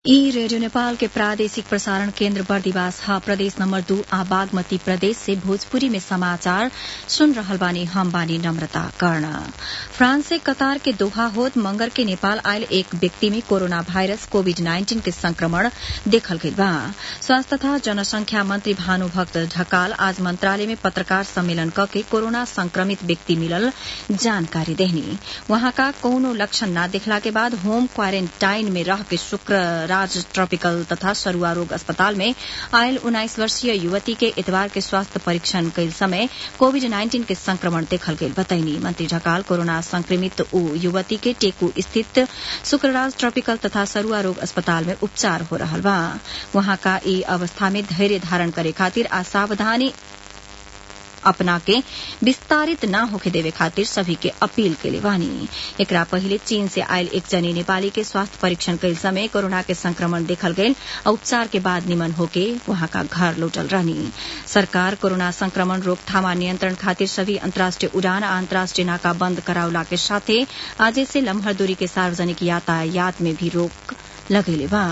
ई रेडियो नेपाल के प्रादेशिक प्रसारण केन्द्र बर्दिवास ह प्रदेश नम्बर दू आ बागमती प्रदेश से भोजपुरी में समाचार सुन रहल बानी हम बानी नम्रता कर्ण फ्रांस से कतार के दोहा होत मंगर के नेपाल आयल एक व्यक्ति में कोरोना भाइरस कोविड नाइन्टीन के संक्रमण देखल गइल बा स्वास्थ्य तथा जनसंख्या मंत्री भानुभक्त ढकाल आज मंत्रालय में पत्रकार सम्मेलन कके कोरोना संक्रमित व्यक्ति मिलल जानकारी देहनी वहाँका कौनो लक्षण न देखला के बाद होम क्वारेन्टाइन में रह के शुक्र राज ट्रॉपिकल तथा सरुआ रोग अस्पताल में आयल उन्नाइस वर्षीय युवती के इतवार के स्वास्थ्य परीक्षण कैल समय कोविड नाइन्टीन के संक्रमण देखल गइल बताइनी मंत्री ढकाल कोरोना संक्रमित ऊ युवती के टेकू स्थित शुक्रराज ट्रॉपिकल तथा सरुआ रोग अस्पताल में उपचार हो रहल बा वहाँका ई अवस्था में धैर्य धारण करे खातिर आ सावधानी अपना के विस्तारित न होखे देवे खातिर सभी के अपील के बानी एकरा पहिले चीन से आयल एक जनी नेपाली के स्वास्थ्य परीक्षण कैल समय कोरोना के संक्रमण देखल गयल और उपचार के बाद निमन होके वहां का घर लौटल रहनी सरकार कोरोना संक्रमण रोकथाम आ नियंत्रण खातिर सभी अंतर्राष्ट्रीय उड़ान आ अंतर्राष्ट्रीय नाका बंद करावला के साथे आजे से लम्हर दूरी के सार्वजनिक यातायात में भी रोक लगेले बा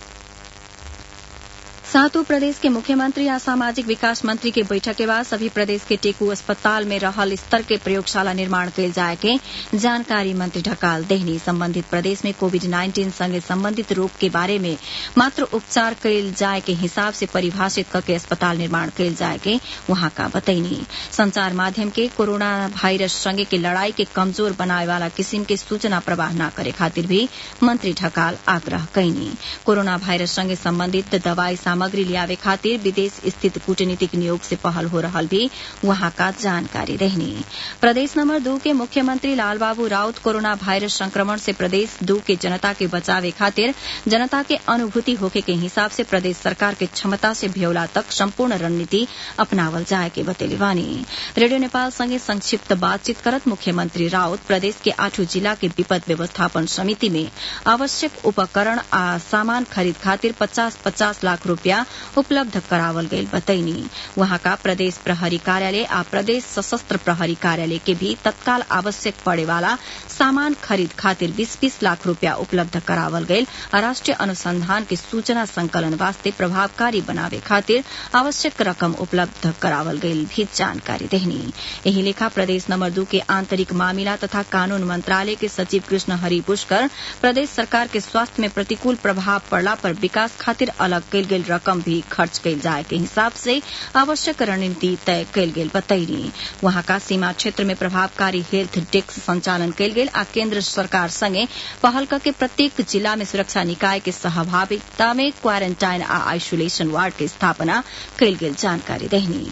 सातों प्रदेश के मुख्यमंत्री आ सामाजिक विकास मंत्री के बैठक के बाद सभी प्रदेश के टेकू अस्पताल में रहल स्तर के प्रयोगशाला निर्माण कैल जाए के जानकारी मंत्री ढकाल देहनी संबंधित प्रदेश में कोविड नाइन्टीन संगे संबंधित रोग के बारे में मात्र उपचार कैल जाए के हिसाब से परिभाषित करके अस्पताल निर्माण कैल जाए के वहां का बतैनी संचार माध्यम के कोरोना वायरस संगे के लड़ाई के कमजोर बनाए वाला किसिम के सूचना प्रवाह न करे खातिर भी मंत्री ढकाल आग्रह कैनी कोरोना वायरस संगे संबंधित दवाई सामग्री लियावे खातिर विदेश स्थित कूटनीतिक नियोग से पहल हो रहल भी वहां का जानकारी रहनी प्रदेश नंबर दू के मुख्यमंत्री लालबाबू राउत कोरोना वायरस संक्रमण से प्रदेश दू के जनता के बचावे खातिर जनता के अनुभूति होके के हिसाब से प्रदेश सरकार के क्षमता से भ्योला तक संपूर्ण रणनीति अपनावल जाए के बतेले बानी रेडियो नेपाल संगे संक्षिप्त बातचीत करत मुख्यमंत्री राउत प्रदेश के आठों जिला के विपद व्यवस्थापन समिति में आवश्यक उपकरण आ सामान खरीद खातिर पचास पचास लाख रूपया उपलब्ध करावल गईल बतैनी वहां का प्रदेश प्रहरी कार्यालय आ प्रदेश सशस्त्र प्रहरी कार्यालय के भी तत्काल आवश्यक पड़े वाला सामान खरीद खातिर बीस बीस लाख रूपया उपलब्ध करावल गईल आ राष्ट्रीय अनुसंधान के सूचना संकलन वास्ते प्रभावकारी बनावे खातिर आवश्यक रकम उपलब्ध करावल गईल भी जानकारी देहनी यही लेखा प्रदेश नंबर दू के आंतरिक मामिला तथा कानून मंत्रालय के सचिव कृष्ण हरि पुष्कर प्रदेश सरकार के स्वास्थ्य में प्रतिकूल प्रभाव पड़ला पर विकास खातिर अलग कैल गेल रकम भी खर्च कैल जाए के हिसाब से आवश्यक रणनीति तय कैल गेल बतैनी वहां का सीमा क्षेत्र में प्रभावकारी हेल्थ डेस्क संचालन कैल गेल आ केन्द्र सरकार संगे पहल के प्रत्येक जिला में सुरक्षा निकाय के सहभागिता में क्वारेन्टाइन आ आइसोलेशन वार्ड के स्थापना कैल गेल जानकारी देहनी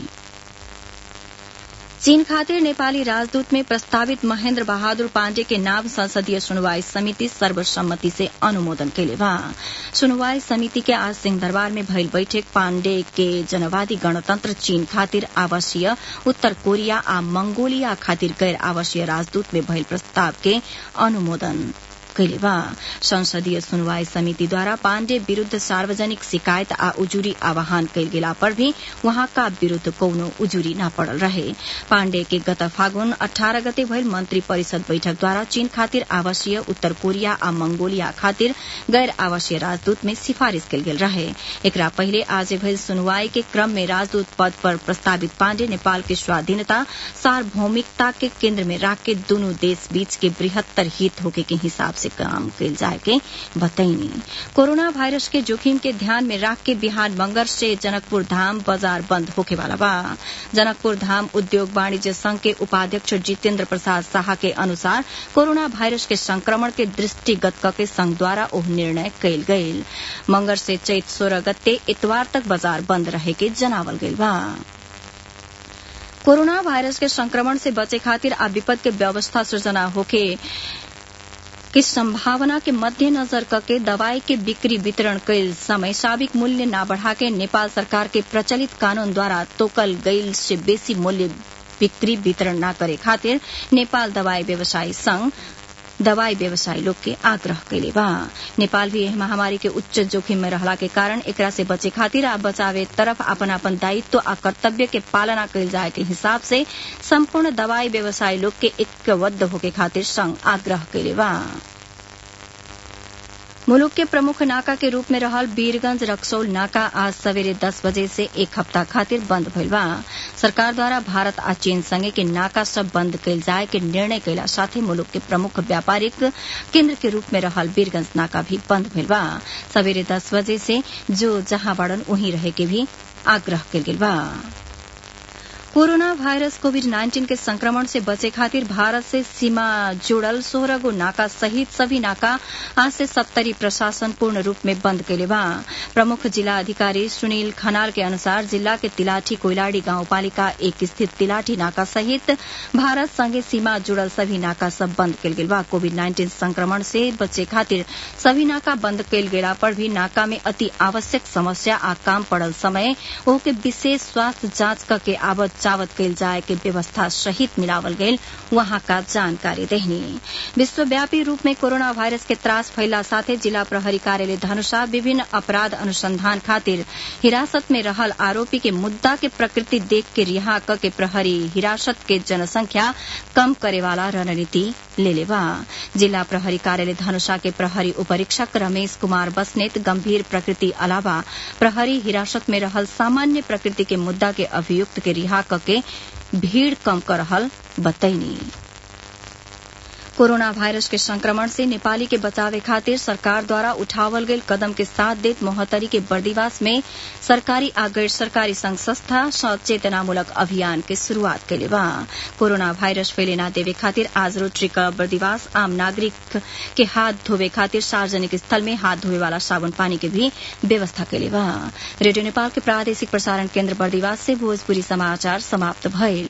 चीन खातिर नेपाली राजदूत में प्रस्तावित महेन्द्र बहादुर पाण्डे के नाम संसदीय सुनवाई समिति सर्वसम्मति से अनुमोदन कैले बा सुनवाई समिति के आज सिंहदरबार में भइल बैठक पाण्डे के जनवादी गणतन्त्र चीन खातिर आवासीय उत्तर कोरिया आ मंगोलिया खातिर गैर आवासीय राजदूत में भइल प्रस्ताव के अनुमोदन कैले बा संसदीय सुनवाई समिति द्वारा पाण्डे विरूद्ध सार्वजनिक शिकायत आ उजुरी आह्वान कैल गेला पर भी वहां का विरूद्ध कौनो उजुरी न पड़ल रहे पाण्डे के गत फागुन अठारह गते भइल मंत्री परिषद बैठक द्वारा चीन खातिर आवासीय उत्तर कोरिया आ मंगोलिया खातिर गैर आवासीय राजदूत में सिफारिश कैल गेल रहे एकरा पहिले आज भइल सुनवाई के क्रम में राजदूत पद पर प्रस्तावित पाण्डे नेपाल के स्वाधीनता सार्वभौमिकता के केन्द्र में राख के दुनू देश बीच के बृहत्तर हित होके के हिसाब से काम कैल जाए के बतैनी कोरोना वायरस के जोखिम के ध्यान में रख के बिहान मंगर से जनकपुर धाम बाजार बंद होके वाला बा जनकपुर धाम उद्योग वाणिज्य संघ के उपाध्यक्ष जितेन्द्र प्रसाद शाह के अनुसार कोरोना वायरस के संक्रमण के दृष्टिगत करके संघ द्वारा ओह निर्णय कैल गयल मंगर से चैत सोलह गते इतवार तक बाजार बंद रहे के जनावल गयल बा कोरोना वायरस के संक्रमण से बचे खातिर आ विपद के व्यवस्था सृजना होके की संभावना के मद्देनजर करके दवाई के बिक्री वितरण कैल समय साबिक मूल्य न बढ़ा के नेपाल सरकार के प्रचलित कानून द्वारा तोकल गईल से बेसी मूल्य बिक्री वितरण न करे खातिर नेपाल दवाई व्यवसायी संघ दवाई व्यवसायी लोग के आग्रह कैले बा नेपाल भी एह महामारी के उच्च जोखिम में रहला के कारण एकरा से बचे खातिर आ बचावे तरफ अपन अपन दायित्व आ कर्तव्य के पालना कैल जाए के हिसाब से संपूर्ण दवाई व्यवसायी लोग के ऐक्यबद्ध होके खातिर संघ आग्रह कैले बा मुलुक के प्रमुख नाका के रूप में रहल वीरगंज रक्सौल नाका आज सवेरे दस बजे से एक हफ्ता खातिर बंद भइल बा सरकार द्वारा भारत आ चीन संगे के नाका सब बंद कैल जाए के निर्णय कैला साथे मुलुक के प्रमुख व्यापारिक केन्द्र के रूप में रहल वीरगंज नाका भी बंद भइल बा सवेरे दस बजे से जो जहां बाड़न वहीं रहे के भी आग्रह कैल गेल बा कोरोना वायरस कोविड नाइन्टीन के संक्रमण से बचे खातिर भारत से सीमा जुड़ल सोलह गो नाका सहित सभी नाका आज से सप्तरी प्रशासन पूर्ण रूप में बंद कैले बा प्रमुख जिला अधिकारी सुनील खनाल के अनुसार जिला के तिलाठी कोइलाड़ी गाउँपालिका एक स्थित तिलाठी नाका सहित भारत संगे सीमा जुड़ल सभी नाका सब बंद कैल गेल बा कोविड नाइन्टीन संक्रमण से बचे खातिर सभी नाका बंद कैल गेला पर भी नाका में अति आवश्यक समस्या आ काम पड़ल समय ओके विशेष स्वास्थ्य जांच करके आवत चावत कैल जाए के व्यवस्था सहित मिलावल गयल वहां का जानकारी देहनी विश्वव्यापी रूप में कोरोना वायरस के त्रास फैला साथे जिला प्रहरी कार्यालय धनुषा विभिन्न अपराध अनुसंधान खातिर हिरासत में रहल आरोपी के मुद्दा के प्रकृति देख के रिहा क के प्रहरी हिरासत के जनसंख्या कम करे वाला रणनीति लेले बा जिला प्रहरी कार्यालय धनुषा के प्रहरी उपरीक्षक रमेश कुमार बसनेत गंभीर प्रकृति अलावा प्रहरी हिरासत में रहल सामान्य प्रकृति के मुद्दा के अभियुक्त के रिहा के भीड़ कम कर रहल बतैनी कोरोना वायरस के संक्रमण से नेपाली के बचावे खातिर सरकार द्वारा उठावल गयल कदम के साथ देत मोहतरी के बर्दिवास में सरकारी आ गैर सरकारी संघ संस्था सचेतनामूलक अभियान के शुरूआत कैले बा कोरोना वायरस फैले ना देवे खातिर आज रोटरी क्लब बर्दिवास आम नागरिक के हाथ धोवे खातिर सार्वजनिक स्थल में हाथ धोवे वाला साबुन पानी के भी व्यवस्था कैले बा रेडियो नेपाल के प्रादेशिक प्रसारण केन्द्र बर्दिवास से भोजपुरी समाचार समाप्त भइल